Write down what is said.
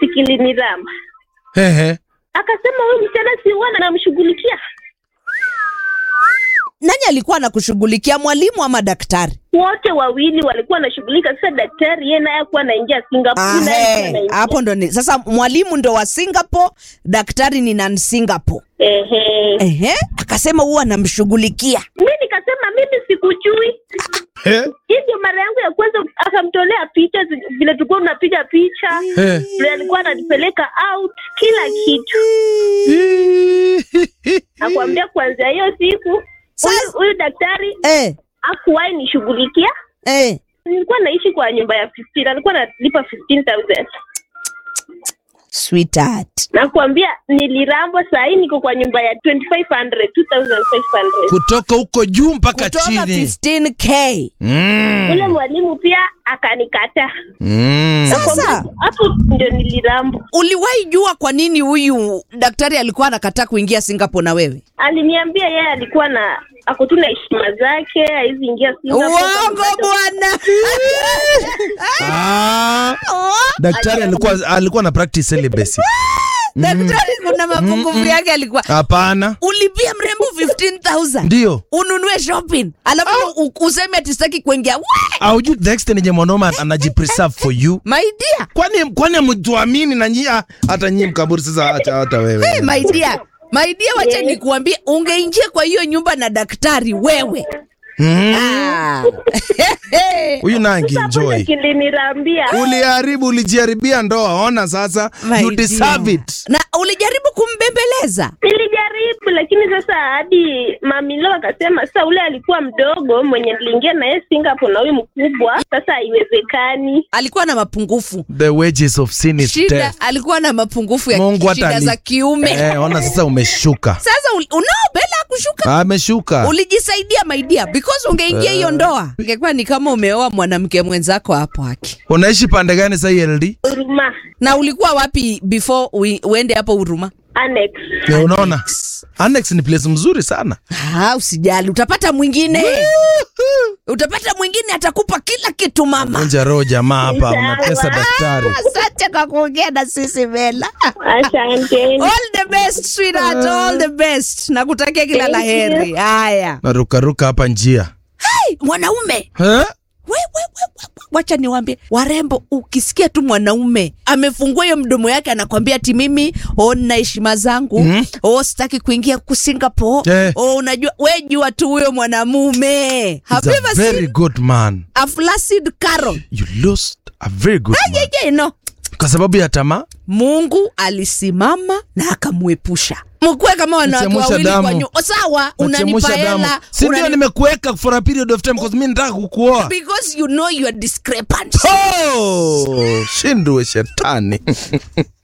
kiliniramba. Ehe. Akasema huyu msichana si huwa namshughulikia. Nani alikuwa anakushughulikia, mwalimu ama daktari? Wote wawili walikuwa wanashughulika. Sasa daktari yeye naye akuwa anaingia Singapore. Ah, naye alikuwa hey, anaingia. hapo ndo ni sasa, mwalimu ndo wa Singapore, daktari ni nan Singapore. Ehe. Ehe, akasema huwa anamshughulikia. Mi nikasema mimi sikujui. Eh? Hii ndio mara yangu ya kwanza, akamtolea picha zi- vile tulikuwa tunapiga picha Eh. vile alikuwa ananipeleka out, kila kitu. Nakwambia kuanzia hiyo siku huyu- Sasa- huyu daktari Eh, hakuwahi nishughulikia. eh. Nilikuwa naishi kwa nyumba ya 15, alikuwa analipa 15000 Sweetheart. Nakwambia nilirambwa, saa hii niko kwa nyumba ya 2500 2500 Kutoka huko juu mpaka Kutoka chini. 15k. Mm. Ule mwalimu pia akanikataa. Mm. Sasa Hapo ndio nilirambwa. uliwahi jua kwa nini huyu daktari alikuwa anakataa kuingia Singapore na wewe? Aliniambia yeye alikuwa na ako tu na heshima zake, haizi ingia Singapore Uongo kama- bwana. Ah. Daktari alikuwa alikuwa na practice celibacy. Daktari kuna mapungufu yake alikuwa. Hapana. Ulipia mrembo 15000. Ndio. Ununue shopping. Alafu u- useme ati sitaki kuingia. We, Aujui the extent yenye mwanaume anajipreserve for you. my dear. Kwani kwani amtuamini na nyie ah, hata nyie mkaburi sasa hata hata wewe. Hey, my dear. My dear, wacha nikuambie ungeingia kwa hiyo nyumba na daktari wewe. Mm. Ah. Huyu nangi Hapo ndio enjoy. kilinirambia. Uliharibu, ulijiharibia ndoa. Ona sasa, My you deserve dear. it. Na ulijaribu kumbembeleza. Nilijaribu lakini sasa hadi mamilo akasema sasa ule alikuwa mdogo mwenye niliingia na yeye Singapore na huyu mkubwa, sasa haiwezekani. Alikuwa na mapungufu. The wages of sin is Shida death. alikuwa na mapungufu ya Mungu hata shida ali- za kiume. Eh, ona sasa umeshuka. Sasa ul- unao bela ya kushuka. Ameshuka. Ulijisaidia my dear because ungeingia hiyo ndoa. Ingekuwa ni kama umeoa mwanamke mwenzako hapo haki. Unaishi pande gani sasa LD? Huruma Na ulikuwa wapi before ui- uende hapo Huruma? annex. Ya, unaona? Annex ni place mzuri sana. Ah, usijali, utapata mwingine. Utapata mwingine atakupa kila kitu mama. Vunja roho jamaa hapa, unatesa daktari. Asante kwa kuongea na sisi Bella. Asante. All the best sweetheart, all the best. Nakutakia kila la heri. Haya. Narukaruka hapa njia. Hey, mwanaume Eh? we, we, we, we, we. Wacha niwaambie warembo, ukisikia tu mwanaume amefungua hiyo mdomo yake anakwambia ati mimi oh, nina heshima zangu mm. oh, sitaki kuingia ku Singapore Eh. oh, unajua we jua tu huyo mwanamume have you He's ever a very seen good man. a flaccid Carol You lost a very good man. yeah, yeah, no. Kwa sababu ya tamaa. Mungu alisimama na akamwepusha mkuwe kama wanawake Kuchemsha wawili damu. kwa nyumba sawa, unanipa Nachemsha damu. hela Si ndio unani- nimekuweka for a period of time because mimi nataka kukuoa. because you know you are discrepant Oh, shindwe shetani.